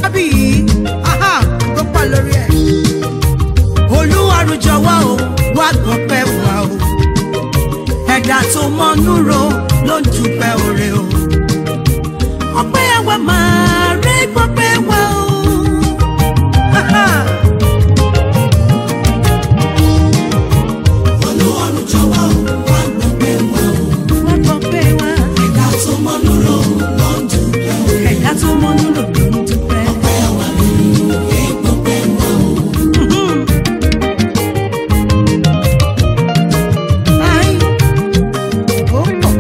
fábí yìí aha tó pa lórí ẹ̀. olúwarùn jọ̀wọ́ o wá gbọ́pẹ́ wá o ẹ̀dá tó mọ́nú ro ló ń dúpẹ́ òre o. ọpẹ́ àwa máa rí gbọ́pẹ́ wá o. Aha. Olúwarùn jọ̀wọ́ wá gbọ́pẹ́ wá o. wá gbọ́pẹ́ wá. Ẹ̀dá tó mọ́ lóró ló ń dúpẹ́ o. ẹ̀dá tó mọ́nú ro ló ń dúpẹ́. Ọpẹ́ àwa rí rí gbọ́pẹ́ wá o. Ai, ó pọ̀.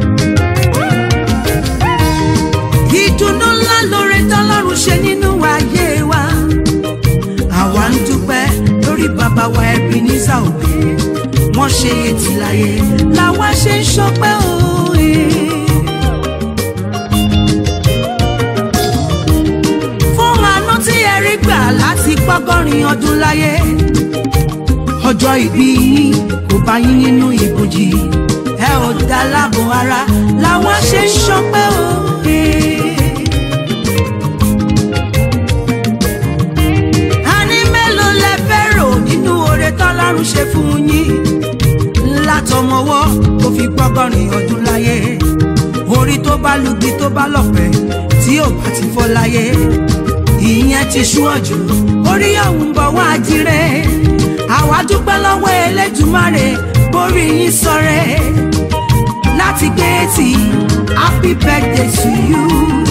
ìdùnnú ńlá lóore tọ́lọ́run ṣe nínú ayé wa àwa ń dúpẹ́ lórí bàbá wa Ebenezer Obey wọ́n ṣe etí láyé làwa ṣe ń ṣọpẹ́ òye. fún àánú tí ẹ rí gbà láti pọ́gọ́rin ọdún láyé ọjọ́ ìbí yín kò bá yín nínú ìbòjì ẹ ò dá láàbò ara làwọn ṣe ń ṣọpẹ́ òye. a ní mélòó lẹ fẹ́ rò nínú oore tọ́lọ́run ṣe fún yín látọmọwọ́ tó fi gbọ́gọ́rin ọdún láyé orí tó bá lugi tó bá lọ̀pẹ́ tí ò bá ti fọ́ láyé ìyẹn ti ṣú ọ̀jọ̀ orí ọ̀hún bọ̀ wá jíire àwa dúpẹ́ lọ́wọ́ Elédùmarè borí yín sọ̀rẹ́ láti gbé tí happy birthday to you.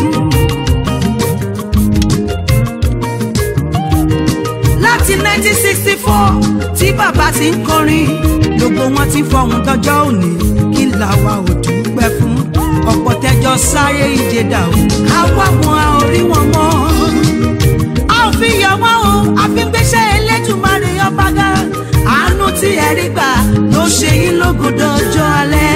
láti 1964 tí bàbá ti ń kọrin gbogbo wọn ti fọhùn dọjọ́ òní kí làwa ò dúpẹ́ fún ọ̀pọ̀ tẹjọ sáré ìje dà o àwa wọn a ò rí wọn mọ́ a ò fi yọ wọn o a fi ń gbéṣẹ́ Elédùmarè ọba ga àánú tí ẹ rí gbà ló ṣe yín lógo dọjọ́ alẹ́.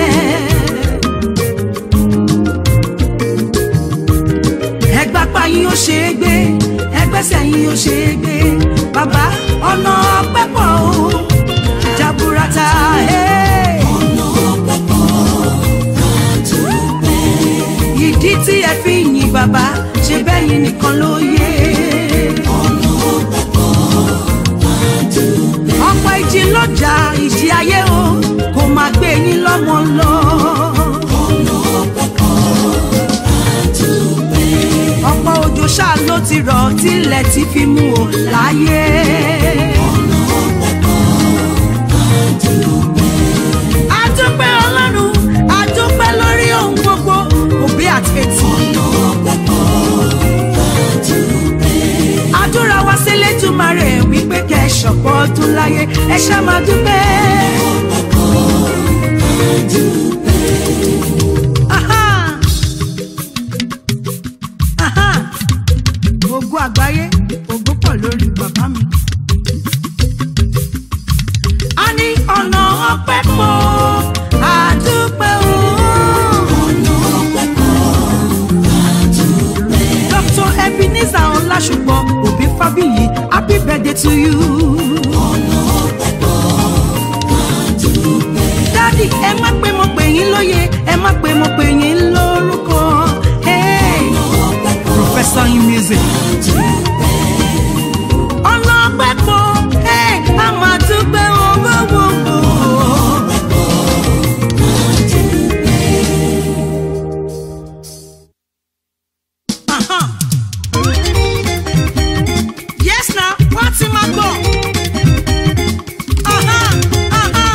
ẹgbàpá yín ó ṣe é gbé ẹgbẹ́sẹ̀ yín ó ṣe é gbé bàbá ọ̀nà ọpẹ́ pọ̀ o jaburata hey. Ọ̀nà ọpẹ́ pọ̀ àdúpẹ́. ìdí tí ẹ fi yìn bàbá ṣe bẹ́yìn nìkan ló yé Ọ̀nà ọpẹ́ pọ̀ àdúpẹ́. ọ̀pọ̀ ìjì lọ́jà ìjì ayé o kò máa gbé yín lọ́mọ lọ Ọ̀nà ọpẹ́ pọ̀ àdúpẹ́. ọ̀pọ̀ òjò ṣáà ló ti rọ̀ tilẹ̀ ti fi mú o láyé. Ọ̀nà ọpẹ́ pọ̀ àdúpẹ́. adúpẹ́ ọlọ́run adúpẹ́ lórí ohun gbogbo òbí àti etí. Ọ̀nà ọpẹ́ pọ̀ àdúpẹ́. àdúrà wa sí Elédùmarè wípé kẹ́ ẹ ṣọ̀pọ̀ ọdún láyé ẹ ṣá máa dúpẹ́. Ọpẹ́ pọ̀ àdúpẹ́. Aha! Aha! ògo àgbáyé ògo pọ̀ lórí bàbá mi. a ní ọ̀nà ọpẹ́ pọ̀ àdúpẹ́ o. Ọ̀nà ọpẹ́ pọ̀ àdúpẹ́. Dr. Ebenezer Ọlásùpọ̀ Òbí Fábíyì happy birthday to you. Ọ̀nà ọpẹ́ pọ̀ àdúpẹ́. dádì ẹ má pé mo pè yín lóye ẹ má pé mo pè yín lórúkọ. Hey, Ọpẹ́ pọ̀ professor in music. àdúpẹ́. ọlọ́pẹ́ pọ̀ hey, a máa dúpẹ́ owó gbogbo. Ọpẹ́ pọ̀ àdúpẹ́. Aha. yes na wọ́n ti máa gbọ́. Aha, aha.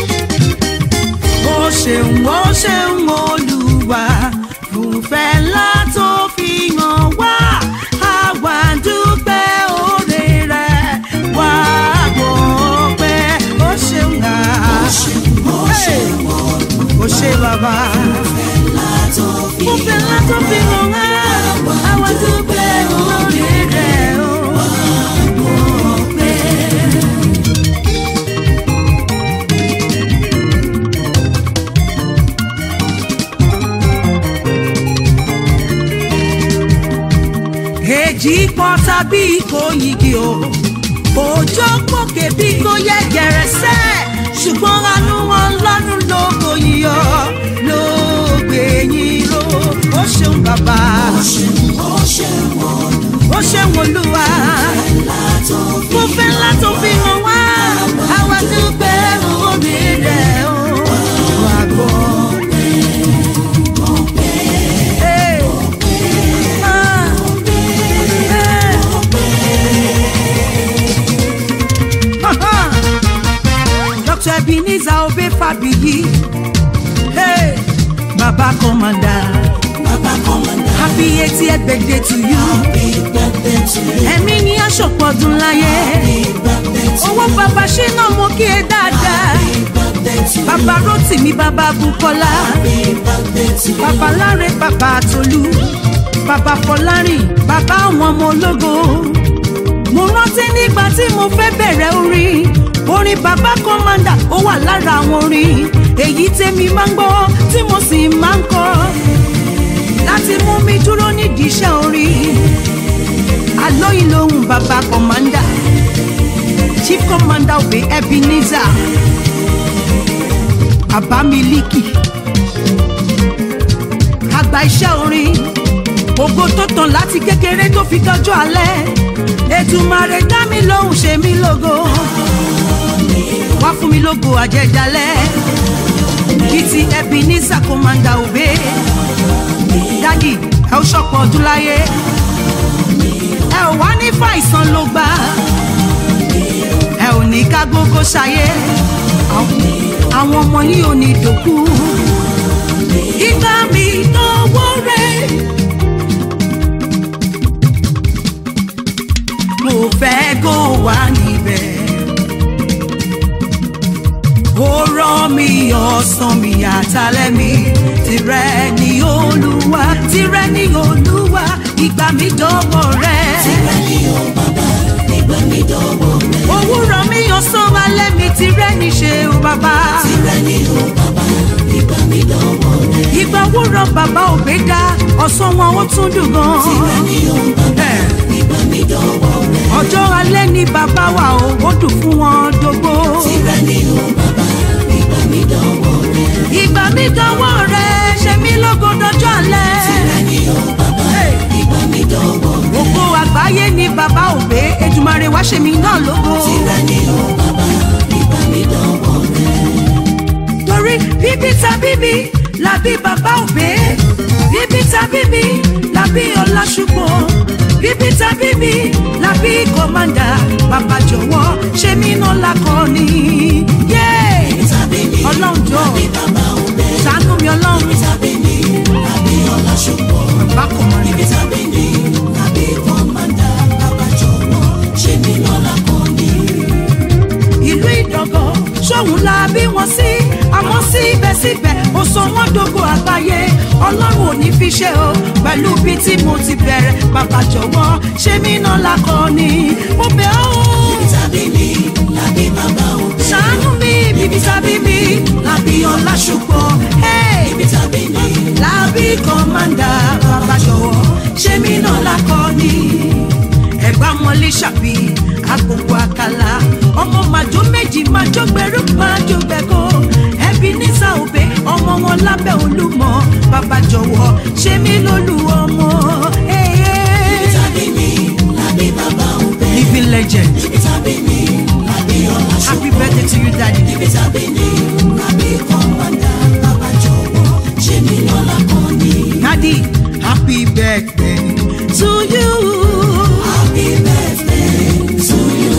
ó ṣeun ó ṣeun olúwa fúnfẹ́ ńlá tó fi hàn wá àwa dúpẹ́ oore rẹ̀ wá gbọ́ pé ó ṣeun à. Hey! ó ṣe bàbá fúnfẹ́ ńlá tó fi hàn wá àwa dúpẹ́ oore rẹ̀ ó gbọ́ pé. èjì pọ̀ tàbí kò yigi o òjò pòkè bí kò yẹ gẹ̀rẹ́sẹ̀ ṣùgbọ́n àánú wọn lọ́rùn lógo yíyọ ló gbé yín ró ó ṣeun bàbá Ó ṣeun, ó ṣeun, ó ó ṣe wòlúwa mo fẹ́ ńlá tó fi hàn wá àwa dúpẹ́ omi rẹ̀ ó wà gbọ́. Hey. Ah. Hey. Dr. Ebenezer Obe Fabiyi. Hey, Baba Commander. Baba Commander, Happy 80th birthday to you. happy birthday to you. Ẹ̀mí ni aṣọ̀pọ̀ ọdún láyé. Happy birthday to you. Owó bàbá ṣe náà mo kí ẹ dáadáa. Happy birthday to you. Bàbá Rótìmí, bàbá Bukola. Happy birthday to you. Bàbá Láre, bàbá Tolú. Bàbá Fọlárìn, bàbá àwọn ọmọ ológo. Mo rántí nígbà tí mo fẹ́ bẹ̀rẹ̀ orin. Orin bàbá Commander ó wà lára àwọn orin. Èyí tèmi máa ń gbọ́ tí mo sì máa ń kọ. Láti mú mi dúró nídìí iṣẹ́ orin. Àlóyìn lòun bàbá Commander. Chief Commander Obe Ebenezer. Àbámilíkì àgbà iṣẹ́ orin ògo tó tàn láti kékeré tó fi dọ́jọ́ alẹ́ Èdùmàrè dá mi lóhùn ṣe mí lógo wá fún mi lógo àjẹjálẹ̀ bíi ti Ebenezer Commander Obe dádì ẹ ó ṣọ̀pọ̀ ọdún láyé ẹ ò wá ní fàìsàn ló gbà ẹ ò ní ká gbogbo ṣayé àwọn ọmọ yìí ò ní dòkú ìgbà mi lọ́wọ́ rẹ̀. mo fẹ́ kó wà níbẹ̀. ó rán mi ọ̀sán mi àtàlẹ́ mi tirẹ̀ ni olúwa tirẹ̀ ni olúwa ìgbà mi dọ́wọ́ rẹ̀. Tìrẹ ni o bàbá, ìgbà mi dọ̀wọ́ rẹ̀. òwúrọ̀ mi ọ̀sán alẹ́ mi tirẹ̀ ni ṣe o bàbá. Tìrẹ ni o bàbá, ìgbà mi dọ̀wọ́ rẹ̀. ìgbà òwúrọ̀ bàbá òbí dá ọ̀sán wọn ó tún dùn gan. Tìrẹ ni o bàbá, ìgbà mi dọ̀wọ́ rẹ̀. ọjọ́ alẹ́ ni bàbá wa ò ó dùn fún wọn dógbó. Tìrẹ ni o bàbá, ìgbà mi dọ̀wọ́ rẹ̀. ìgbà mi dánwọ́ rẹ̀ ṣe mí lógo dọjọ́ alẹ́. Tìrẹ ni o bàbá, ìgbà mi dọ̀wọ́ rẹ̀. ògo àgbáyé ni bàbá òbí Èdùmàrè wá ṣe mí náà lógo. Tìrẹ ni o bàbá, ìgbà mi dọ̀wọ́ rẹ̀. torí bíbí ta bíbí làbí bàbá òbí bíbí ta bíbí làbí ọlásùpọ̀ bíbí ta bíbí làbí kọ́mándà bàbá jọ̀wọ́ ṣe mí náà lakọni. Yeah! Tàbí mi, ọlọ́run jọ bí bàbá òbẹ. ṣàánú mi ọlọ́run Tàbí mi, àbí ọlá ṣùgbọ́n. bàbá kọ́mándà. Ibi tàbí mi, àbí kọ́mándà. Bàbá jọ̀wọ́, ṣe mí lọ́la kan ní. ìlú ìdọ̀gọ̀ sóhun la bí wọn sí àmọ́ síbẹ̀síbẹ̀ ó sọ wọ́n dógò àgbáyé ọlọ́run ò ní fi ṣe o pẹ̀lú bí tí mo ti bẹ̀rẹ̀ bàbá jọ̀wọ́ ṣé mi náà lakọni mo bẹ̀ ọ́ o. Ibi tàbí mi, àbí bàbá òbẹ. ṣàánú mi bíbí tàbí mi làbí ọlá ṣùgbọ́n Ibi tàbí mi, làbí kọ́mándà bàbá jọ̀wọ́ ṣé mi náà lakọni ẹ̀gbá mọ́lé ṣàbí agbègbè àkàlà ọmọ màjọ méjì màjọ gbẹrú màjọ gbẹkọ Ebenezer Obe ọmọ wọn lábẹ́ Olúmọ bàbá jọ̀wọ́ ṣé mi lólú ọmọ. ibi tàbí mi, àbí bàbá òbẹ. living legend Ibi tàbí mi, àbí ọlá happy ṣùgbọ́n. birthday to you daddy. Ibi tàbí mi, àbí kọ́mándà. Bàbá jọ̀wọ́, ṣe mí lọ́la kan ní. daddy happy birthday to you. Happy birthday to you.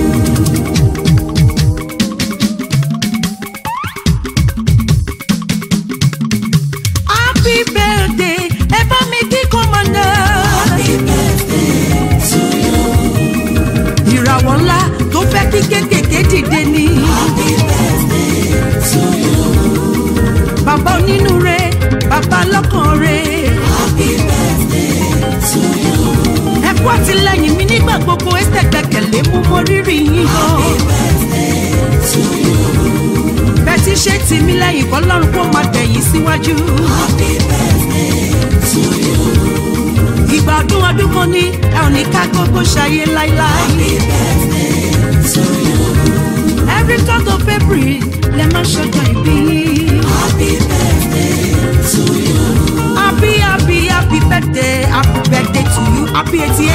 happy birthday ẹ bá mi kí kọ́mọ̀nà. Happy birthday to you. ìràwọ̀ ńlá tó fẹ́ kí kékèké dìde ni. Happy birthday to you. bàbá onínúure bàbá lọ́kànre. Happy birthday to you. ẹ kú àtìlẹ́yìn mi nígbà gbogbo ẹsẹ̀ gbẹ̀kẹ̀lé mú mọ rírì yín Happy gan. birthday to you. bẹ́ẹ̀ ti ṣe tì mí lẹ́yìn kọ́ lọ́run kó máa tẹ̀yìn síwájú. Happy birthday to you. ìgbà ọdún ọdún kan ní ẹ ò ní ká gbogbo ṣayé láíláí. Happy birthday to you. every third of April lẹ máa ṣọjọ́ ìbí. Happy birthday to you. happy happy happy birthday happy birthday to you happy eighty